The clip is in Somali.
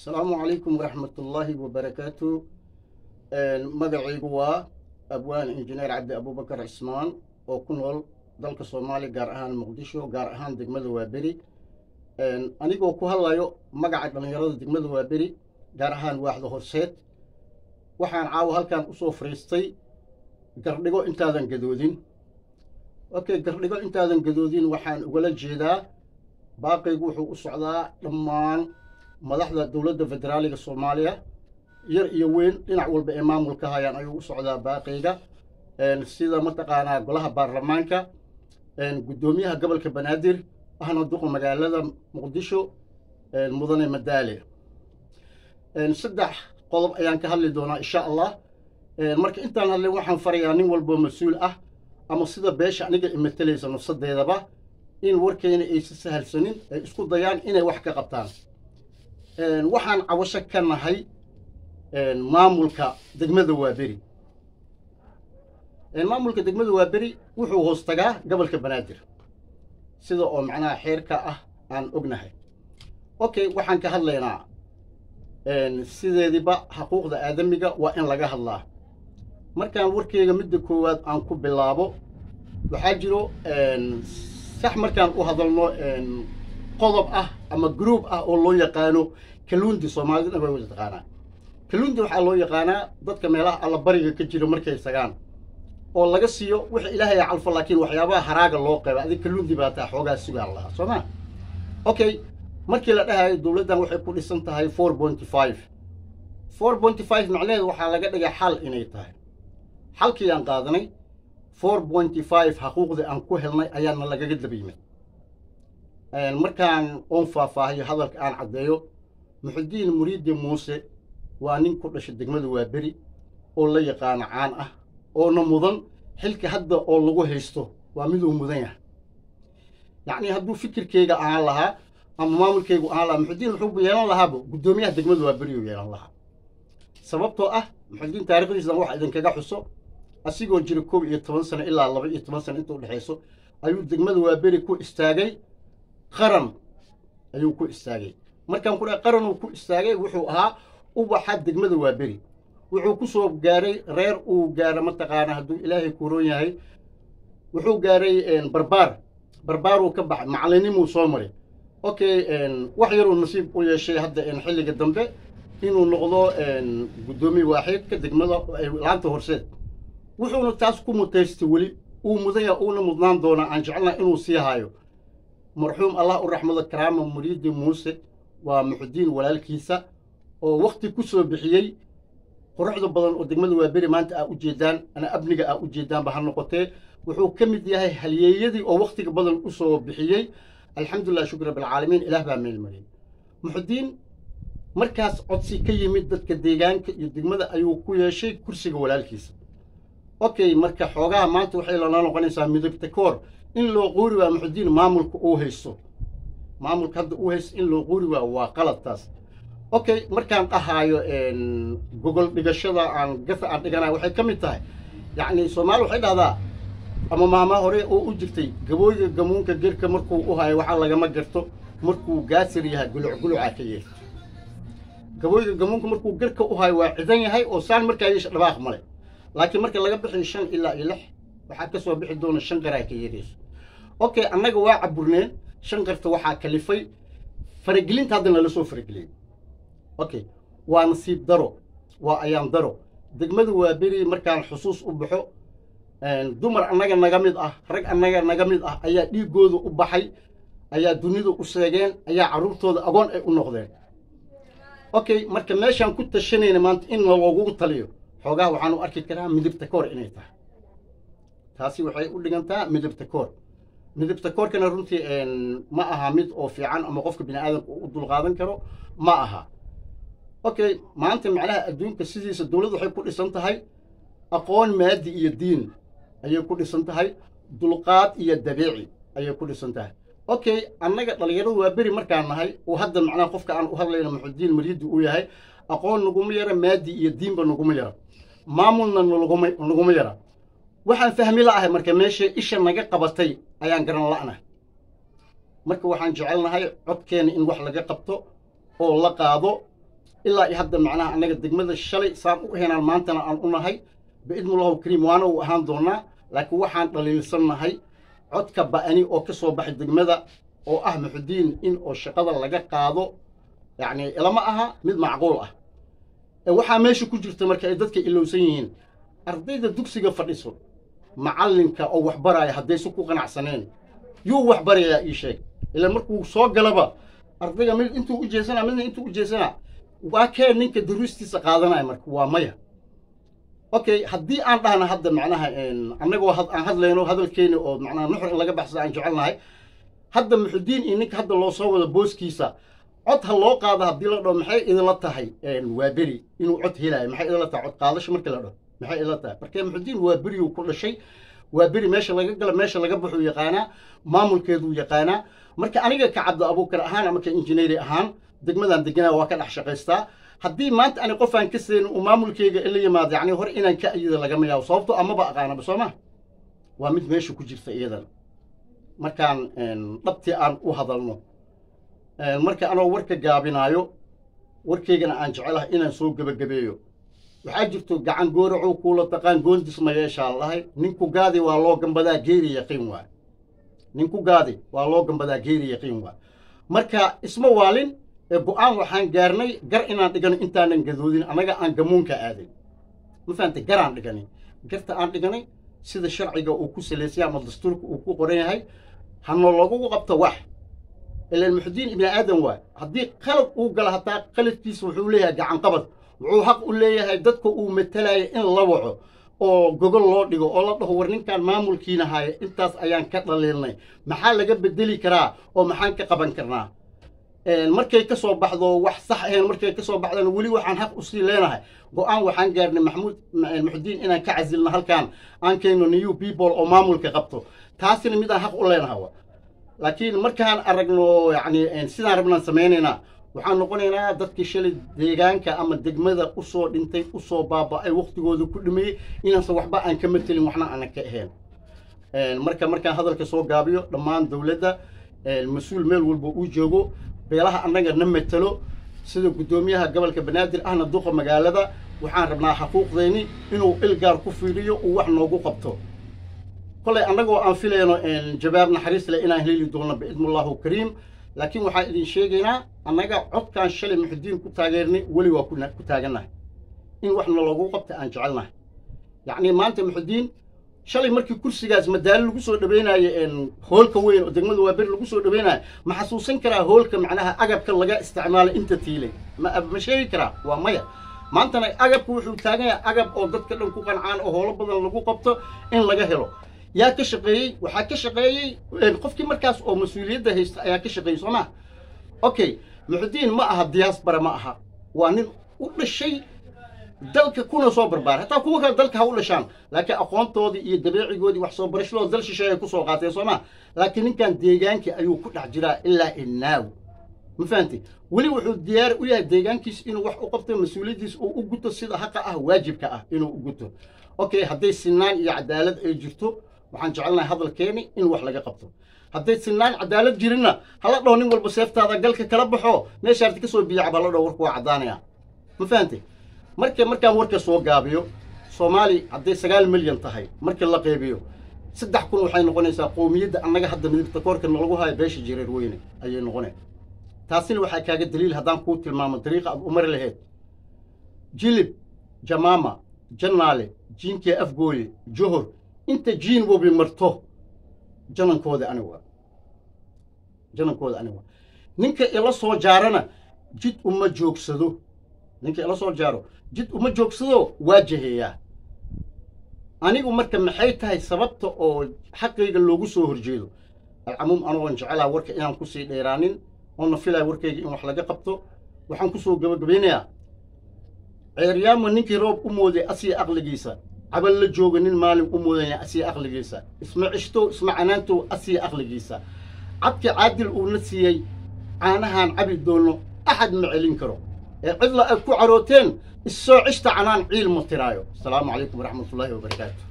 asalaamu calaykum waraxmatullaahi wabarakaatu magacaygu waa abwaan injineer cabdi abubakar cismaan oo ku nool dalka soomaaliya gaar ahaan muqdisho gaar ahaan degmada waaberi anigoo ku hadlayo magaca dhallinyarada degmada waaberi gaar ahaan waaxda horseed waxaan caawa halkan usoo fariistay gardhigo intaadan gadoodin okay gardhigo intaadan gadoodin waxaan ugala jeedaa baaqaygu wuxuu u socdaa dhammaan madaxda dowladda federaaliga soomaaliya yar iyo weyn dhinac walba ee maamulka hayaan ayuu u socdaa baaqayga sida mataqaanaa golaha baarlamaanka guddoomiyaha gobolka banaadir ahna duqa magaalada muqdisho mudane madaale saddex qodob ayaan ka hadli doonaa insha allah marka intaan hadlin waxaan farayaa nin walboo mas-uul ah ama sida beesha aniga imatelaysa nafsadeedaba in warkeena aysa sahalsanin ay isku dayaan inay wax ka qabtaan waxaan cawasho ka nahay maamulka degmada waaberi maamulka degmada waaberi wuxuu hoos tagaa gobolka banaadir sida oo macnaha xeerka ah aan ognahay okay waxaan ka hadlaynaa sideediba xuquuqda aadamiga waa in laga hadlaa markaan warkeyga midda koowaad aan ku bilaabo waxaa jiro sax markaan u hadalno qodob ah ama group ah oo loo yaqaano kaluundi soomaalidana way wada taqaanaa kaluundi waxaa loo yaqaanaa dadka meelaha allabariga ka jira markay tagaan oo laga siiyo wix ilaahay calfo laakiin waxyaabaha haraaga loo qeyba adig kaluundi baa taa xoogaa sugaan lahaa soo ma okay markii la dhahayo dowladdan waxay ku dhisan tahay four pointy five four pointy five macnaheedu waxaa laga dhigay xal inay tahay xalkii aan qaadanay four pointy five xaquuqdii aan ku helnay ayaana lagaga daba yimid markaan oon faahfaahiyo hadalka aan caddeeyo muxudiin muriidi muuse waa nin ku dhashay degmada waaberi oo la yaqaano caan ah oona mudan xilka hadda oo lagu haysto waa miduu mudan yahay yacnii hadduu fikirkeyga ahaan lahaa ama maamulkeygu ahaan lahaa muxudiin wuxuu yeelan lahaaba guddoomiyaha degmada waaberi uu yeelan lahaa sababtoo ah muxudiin taarikhdiisna waxa idinkaga xuso asigoo jira koob iyo toban sano ilaa laba iyo toban sano inta udhexayso ayuu degmada waaberi ku istaagay qaran ayuu ku istaagay markaan ku dhahay qaranuu ku istaagay wuxuu ahaa ubaxa degmada waaberi wuxuu ku soo gaaray reer uu gaaro mataqaana hadduu ilaahay kuroon yahay wuxuu gaaray barbaar barbaaruu ka baxay macalinimuu soo maray okay wax yaruu nasiib u yeeshay hadda xilliga dambe inuu noqdo guddoomiye waaxidka degmada laanta horseed wuxuuna taas ku mutaystay weli uu mudan yaha uuna mudnaan doonaa aan jecelnaha inuu sii haayo marxuum allah u raxmado karaama muriidi muuse waa muxudiin walaalkiisa oo wakti ku soo bixiyey quruxda badan oo degmada waaberi maanta aa u jeedaan ana abniga aa u jeedaanba ha noqotee wuxuu ka mid yahay halyeeyadii oo wakhtiga badan u soo bixiyey alxamdulilah shukr rabbilcaalamiin ilaah baa meelmariyey muxudiin markaas codsi ka yimid dadka deegaanka iyo degmada ayuu ku yeeshay kursiga walaalkiisa okay marka xoogaha maanta waxay lala noqonaysaa midabta koor in loo quuri waa muxudiin maamulka uu haysto maamulka hadda uu haysto in loo quuri waa waa qaladtaas okay markaan dhahaayo gogol dhigashada aan gafa aan dhiganayo waxay ka mid tahay yacni soomaali waxay dhahdaa ama maama hore oo u jirtay gabooyga gamuunka gerka markuu u hayo waxaa lagama garto markuu gaasir yahay guluc gulucaa ka yeelto gabooyga gamuunka markuu gerka u hayo waa cidan yahay oo saan markaa yeesha dhabaaq male laakiin marka laga bixiyo shan ilaa iyo lix waxaa ka soo bixi doona shan qaraa ka yeerayso okay annaga waa caburneen shan qarta waxaa kalifay faragelinta hadda nala soo farageliyey okay waa nasiib daro waa ayaan daro degmadu waa beri markaan xusuus u baxo dumar annaga naga mid ah rag annaga naga mid ah ayaa dhiiggooda u baxay ayaa dunida u seegeen ayaa carruurtooda agoon ay u noqdeen okay marka meeshaan ku tashanayna maanta in loogu taliyo xoogaha waxaan u arki karaa midibta koor inay tahay taasi waxay u dhigantaa midibta koor midibta koorkana runtii ma aha mid oo fiican ama qofka bini aadamka u dulqaadan karo ma aha okay maanta macnaha adduunka sidiisa dowladdu waxay ku dhisan tahay aqoon maadi iyo diin ayay ku dhisan tahay dulqaad iyo dabiici ayay ku dhisan tahay okay annaga dhallinyaradu waa beri markaan nahay oo hadda macnaha qofka aan u hadlayno muxudiin mariidi uu yahay aqoon naguma yara maadi iyo diinba naguma yara maamulna naguma naguma yara waxaan fahmi la'ahay marka meesha isha naga qabatay ayaan garan la'nahay marka waxaan jecelnahay codkeena in wax laga qabto oo la qaado ilaa iyo hadda macnaha annaga degmada shalay saan u ahaynaan maantana aan u nahay biidnillahu kariim waana u ahaan doonaa laakiin waxaan dhaliilsannahay codka ba'ani oo ka soo baxay degmada oo ah muxudiin in oo shaqada laga qaado yacni ilama aha mid macquul ah waxaa meesha ku jirta marka ay dadka ilowsan yihiin ardayda dugsiga fadhiso macallinka oo waxbaraya haddayse ku qanacsaneen yuu waxbarayaa ii sheeg ila markuu soo galaba ardayga mid intuu u jeesanaa midna intuu u jeesanaa waa kee ninka daruustiisa qaadanaya marka waa maya okay haddii aan dhahna hadda macnaha annagoo aan hadlayno hadalkeeni oo macnaha nuxur in laga baxsada aan jecelnahay hadda muxudiin iyo ninka hadda loo soo wado booskiisa cod ha loo qaado haddii la dhaho maxay idinla tahay waa beri inuu cod helayo maxay idinla tahay cod qaadasho markii la dhaho maxay idinla tahay marka muxudiin waa beriyuu ku dhashay waa beri meesha laga gala meesha laga baxuu yaqaanaa maamulkeeduu yaqaanaa marka aniga ka cabdi abuukar ahaan ama ka injineeri ahaan degmadan deganaa waa ka dhex shaqaystaa haddii maanta ani qofaan ka seyn uu maamulkeyga ila yimaado yacni hore inaan ka ayida lagama yaabo sababto amaba aqaanaba soo ma waa mid meesha ku jirta iyadan markaan dhabtii aan u hadalno marka anoo warka gaabinaayo warkeygana aan jecelahay inaan soo gebagabeeyo waxaa jirto gacan gooracow kuula taqaan goondis ma yeeshaa lahay ninku gaadi waa loo gambadaa geeri yaqiin waa ninku gaadi waa loo gambadaa geeri yaqiin waa marka isma waalin ee go-aan waxaan gaarnay gar inaan dhigano intaanan gadoodin annaga aan gamuunka aadin ma fahamtay garaan dhiganay garta aan dhiganay sida sharciga uu ku salaysay ama dastuurka uu ku qoran yahay hano lagu qabto wax ilaan muxudiin ibni aadan waa haddii qalad uu gala hataa qaladkiisa wuxuu leeyahay gacan qabad wuxuu xaq u leeyahay dadka uu matalaya in la waco oo gogol loo dhigo oo la dhaho war ninkaan maamulkiina haya intaas ayaan ka dhaliilnay maxaa laga bedeli karaa oo maxaan ka qaban karnaa markay ka soo baxdo wax sax ahayn markay ka soo baxdana weli waxaan xaq usii leenahay go-aan waxaan gaarnay maxamuud muxudiin inaan ka casilno halkaan aan keenno new people oo maamulka qabto taasina midaan xaq u leenahay laakiin markaan aragno yacni sidaan rabnaan samaynaynaa waxaan noqonaynaa dadkii shalay deegaanka ama degmada usoo dhintay usoo baaba'ay wakhtigooda ku dhimayey inaansan waxba aan ka matelin waxna aanan ka ahayn marka markaan hadalka soo gaabiyo dhammaan dowladda mas-uul meel walba uu joogo beelaha annaga na matelo sida guddoomiyaha gobolka banaadir ahna duqa magaalada waxaan rabnaa xaquuqdayni inuu ilgaar ku fiiriyo uu wax noogu qabto kolay annagoo aan filayno jawaab naxariis leh inaan heli doono biidnillahu kariim laakiin waxaan idin sheegaynaa annaga codkaan shalay muxudiin ku taageernay weli waa ku taagannahay in waxna loogu qabta aan jecelnahay yacnii maanta muxudiin shalay markii kursigaas madaalo lagu soo dhaweynayo hoolka weyn oo degmada waa beri lagu soo dhaweynayo ma xasuusan karaa hoolka macnaha agabka laga isticmaalay inta tiilay ma ma sheegi karaa waa maya maantana agabka wuxuu taagan yahay agab oo dadka dhan ku qancaan oo howlo badan lagu qabto in laga helo yaa ka shaqeeyey waxaa ka shaqeeyey qofkii markaas oo mas-uuliyadda haysta ayaa ka shaqeeyey soo maa okay muxudiin ma aha diaspora ma aha waa nin u dhashay dalka kuna soo barbaaray hataa kuwa kale dalka ha u dhashaan laakiin aqoontoodii iyo dabeecigoodii wax soo barashadooda dal shisheeye ku soo qaateen soo maa laakiin ninkan deegaankii ayuu ku dhex jiraa ilaa innaaw ma fahamtay weli wuxuu diyaar u yahay deegaankiis inuu wax u qabto mas-uuliyaddiis uu u guto sida haqa ah waajibka ah inuu u guto okay hadday sinaan iyo cadaalad ay jirto waxaan jecelnahay hadalkeeni in wax laga qabto hadday sinaan cadaalad jirinna hala dhaho nin walba seeftaada galka kala baxo meeshaarti ka soo biyacab hala dhaho warku waa caddaanaya ma fahantay marka markaan warka soo gaabiyo soomaali hadday sagaal milyan tahay markii la qeybiyo saddex kun waxay noqonaysaa qowmiyadda annaga hadda midibta koorka nalagu hayo beesha jireer weyne ayay noqonay taasina waxaa kaaga daliil haddaan kuu tilmaamo dariiqa aad u mari lahayd jilib jamaama jannaale jiinkii afgooye johor inta jiin wobi marto janankooda ani waa janankooda ani waa ninka ila soo jaarana jid uma joogsado ninka ila soo jaaro jid uma joogsado waa jaheeyaa anigu marka maxay tahay sababta oo xaqayga loogu soo horjeedo alcamuum anugoon jecelaa warka inaan kusii dheeraanin oona filaya warkayga in wax laga qabto waxaan kusoo gabagabaynayaa ceeryaama ninkii roob u mooday asiya aqligiisa cabal la jooga nin maalin u moodaya asiya aqligiisa isma cishto isma canaantow asiya aqligiisa cabki caadil uuna siiyey caanahaan cabi doono axad ma celin karo ee cidla ay ku carooteen issoo cishta canaan ciil ma tiraayo asalaamu calaykum waraxmatullaahi wabarakaatu